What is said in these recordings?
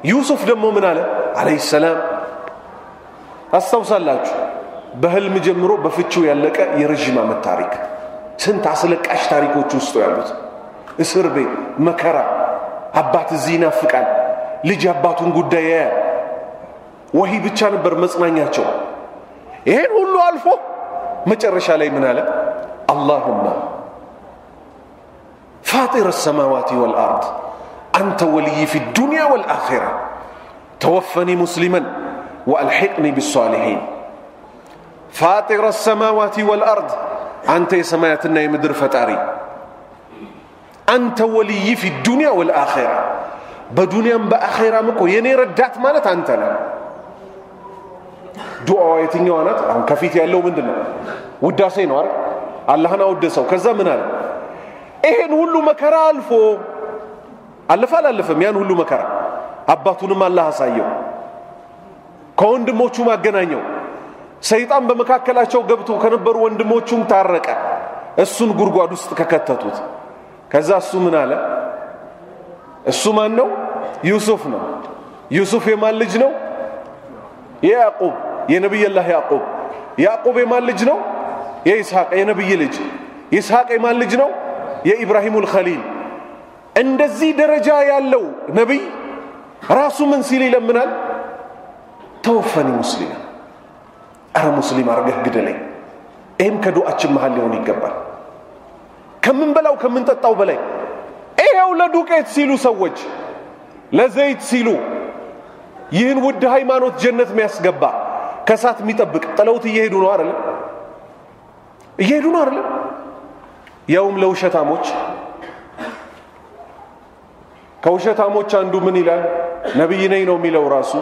ዩሱፍ ደግሞ ምን አለ አለይሂ ሰላም አስታውሳላችሁ በህልም ጀምሮ በፍቺው ያለቀ የረዥም ዓመት ታሪክ ስንት አስለቃሽ ታሪኮች ውስጡ ያሉት እስር ቤት መከራ አባት እዚህ ይናፍቃል ልጅ አባቱን ጉዳይ ያያል ወሂ ብቻ ነበር መጽናኛቸው ይሄን ሁሉ አልፎ መጨረሻ ላይ ምን አለ አላሁማ ፋጢር السماوات والأرض أنت ولي في الدنيا والآخرة توفني مسلما وألحقني بالصالحين فاطر السماوات والأرض أنت سماياتنا يمدر فتاري أنت ولي في الدنيا والآخرة بدنيا بآخرة مكو يني ردات مالت أنت لا دعاء የትኛዋ ናት አሁን ከፊት ያለው ምንድን ነው ውዳሴ ነው አይደል አላህን አወደሰው ከዛ ምን አለ ይሄን ሁሉ መከራ አልፎ አለፈ አላለፈም ያን ሁሉ መከራ አባቱንም አላህ አሳየው ከወንድሞቹ ማገናኘው ሰይጣን በመካከላቸው ገብቶ ከነበሩ ወንድሞቹም ታረቀ እሱን ጉድጓድ ውስጥ ከከተቱት ከዛ እሱ ምን አለ እሱ ማን ነው ዩሱፍ ነው ዩሱፍ የማን ልጅ ነው የያዕቁብ የነቢይላህ ያዕቁብ ያዕቁብ የማን ልጅ ነው የይስሐቅ የነቢይ ልጅ ይስሐቅ የማን ልጅ ነው የኢብራሂሙል ኸሊል እንደዚህ ደረጃ ያለው ነቢይ ራሱ ምን ሲል ይለምናል ተወፈኒ ሙስሊም አረ ሙስሊም አርገህ ግደለኝ ይህም ከዱዓችን መሃል ሊሆን ይገባል ከምንበላው ከምንጠጣው በላይ ይሄው ለዱቄት ሲሉ ሰዎች ለዘይት ሲሉ ይህን ውድ ሃይማኖት ጀነት የሚያስገባ ከሳት የሚጠብቅ ጥለውት እየሄዱ ነው አይደለም እየሄዱ ነው አይደለም ያውም ለውሸታሞች ከውሸታሞች አንዱ ምን ይላል ነቢይ ነኝ ነው የሚለው ራሱ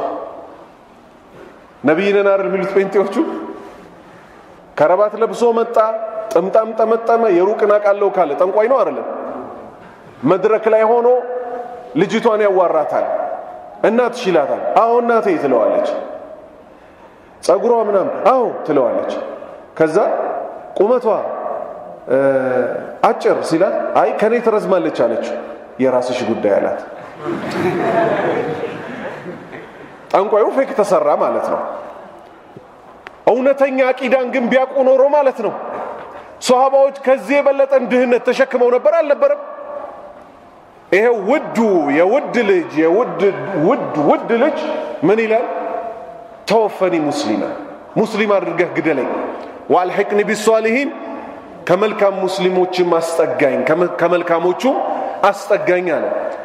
ነቢይ ነን አይደል የሚሉት ጴንጤዎቹ ከረባት ለብሶ መጣ ጥምጣም ጠመጠመ የሩቅን አቃለው ካለ ጠንቋይ ነው አይደለም መድረክ ላይ ሆኖ ልጅቷን ያዋራታል እናትሽ ይላታል አዎ እናቴ ትለዋለች ጸጉሯ ምናምን አዎ ትለዋለች ከዛ ቁመቷ አጭር ሲላት አይ ከኔ ትረዝማለች አለችው የራስሽ ጉዳይ አላት ጠንቋዩ ፌክ ተሰራ ማለት ነው እውነተኛ አቂዳን ግን ቢያውቁ ኖሮ ማለት ነው ሰሃባዎች ከዚህ የበለጠን ድህነት ተሸክመው ነበር አልነበረም ይሄ ውዱ የውድ ልጅ የውድ ውድ ውድ ልጅ ምን ይላል ተወፈኒ ሙስሊማ ሙስሊም አድርገህ ግደለኝ ዋልሕቅኒ ቢሷሊሂን ከመልካም ሙስሊሞችም አስጠጋኝ ከመልካሞቹ አስጠጋኝ አለ